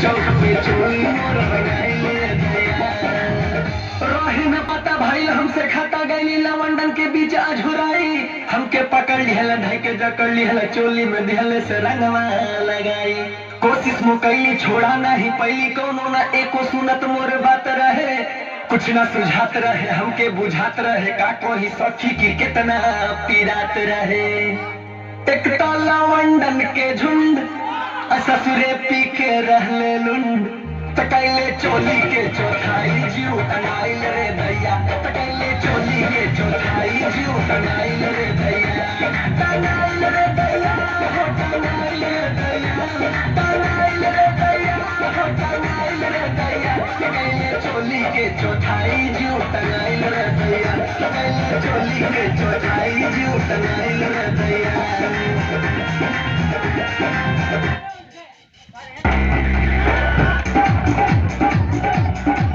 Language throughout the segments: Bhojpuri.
चौक पे चोली मोर रंगाइले दैया रहे न पता भाई हमसे खाता गईली लवंडन के बीच अझुराई हमके पकड़ लिहल ढाई के जकड़ लिहल चोली में दिहले से रंगवा लगाई कोशिश मुकैली छोड़ा नहीं पैली कोनो ना एको सुनत मोर बात रहे कुछ ना सुझात रहे हमके बुझात रहे का कोई सखी की कितना पीरात रहे एक तो लवंडन के झुंड आ ससुरे पी के रहले लुंड तकैले चोली के चौथाई जीव टंगाइल रे भैया तकैले चोली के चौथाई जीव टंगाइल रे भैया टंगाइल रे भैया हो टंगाइल रे भैया टंगाइल रे भैया हो टंगाइल रे भैया तकैले चोली के चौथाई जीव टंगाइल रे भैया तकैले चोली के चौथाई जीव टंगाइल रे भैया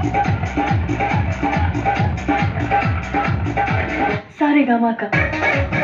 सारे गामा का